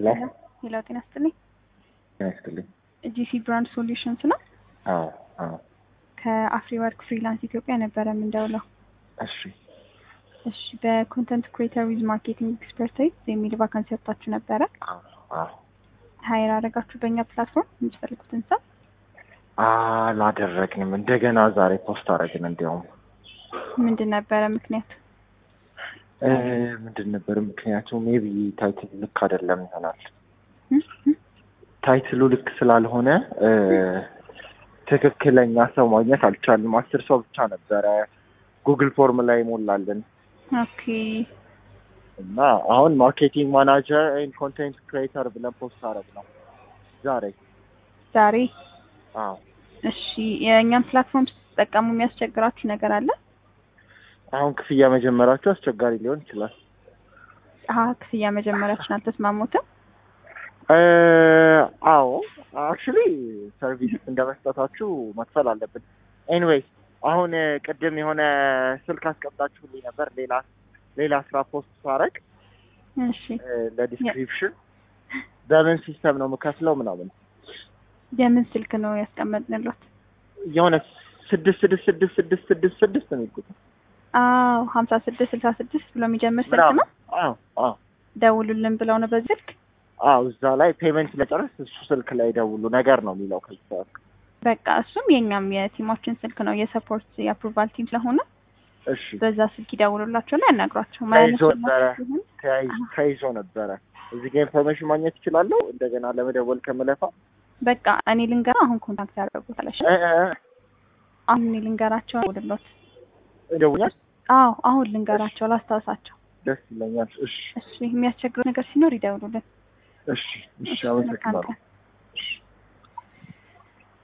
ሄሎ ሄሎ ጤና ይስጥልኝ። ጤና ይስጥልኝ። ጂሲ ብራንድ ሶሉሽንስ ነው። አዎ አዎ። ከአፍሪ ወርክ ፍሪላንስ ኢትዮጵያ ነበረ የምንደውለው። እሺ እሺ በኮንተንት ክሬተር ዊዝ ማርኬቲንግ ኤክስፐርታይዝ የሚል ቫካንሲ ወጥታችሁ ነበረ። አዎ አዎ። ሀይር አደረጋችሁ በእኛ ፕላትፎርም የምትፈልጉትን ሰው። አላደረግንም። እንደገና ዛሬ ፖስት አደረግን። እንዲያውም ምንድን ነበረ ምክንያቱ? እ ምንድን ነበር ምክንያቱ? ሜቢ ታይትል ልክ አይደለም ይሆናል። እም? እም? ታይትሉ ልክ ስላልሆነ እ ትክክለኛ ሰው ማግኘት አልቻልንም። አስር ሰው ብቻ ነበረ ጉግል ፎርም ላይ ሞላልን ኦኬ እና አሁን ማርኬቲንግ ማናጀር ኤንድ ኮንቴንት ክሬተር ብለን ፖስት አደረግ ነው ዛሬ። ዛሬ አዎ እሺ የእኛም ፕላትፎርም ስትጠቀሙ የሚያስቸግራችሁ ነገር አለ? አሁን ክፍያ መጀመራችሁ አስቸጋሪ ሊሆን ይችላል። አሀ ክፍያ መጀመሪያችን አልተስማሙትም። እ አዎ አክቹሊ ሰርቪስ እንደ መስጠታችሁ መክፈል አለብን። ኤኒዌይስ አሁን እ ቅድም የሆነ ስልክ አስቀምጣችሁልኝ ነበር ሌላ ሌላ ስራ ፖስት ሳረግ እሺ እ ለዲስክሪፕሽን በምን ሲስተም ነው የምከፍለው ምናምን የምን ስልክ ነው ያስቀመጥንሎት? የሆነ ስድስት ስድስት ስድስት ስድስት ስድስት ስድስት ነው የሚል ቁጥር አዎ ሀምሳ ስድስት ስልሳ ስድስት ብሎ የሚጀምር ስልክ ምናምን ነው። አዎ አዎ ደውሉልን ብለው ነው በዚህ ስልክ። አዎ እዛ ላይ ፔመንት ለጨረስ እሱ ስልክ ላይ ደውሉ ነገር ነው የሚለው ከዚህ ሰዓት በቃ እሱም የኛም የቲማችን ስልክ ነው የሰፖርት የአፕሩቫል ቲም ስለሆነ እሺ በዛ ስልክ ይደውሉላቸውና ያናግሯቸው። ተይዞ ማያነሱላችሁ ነበረ ሲሆን ተያይዞ ተይዞ ነበረ እዚህ ጋር ኢንፎርሜሽን ማግኘት እችላለሁ እንደገና ለመደወል ከመለፋ በቃ እኔ ልንገራ አሁን ኮንታክት ያደርጉታል። እሺ እ እ እ አሁን እኔ ልንገራቸው ደውልሎት። ይደውኛል አዎ አሁን ልንገራቸው ላስታውሳቸው። ደስ ይለኛል እሺ እሺ የሚያስቸግረው ነገር ሲኖር ይደውሉልን። እሺ እሺ እሺ መልካም አመሰግናለሁ ቀን።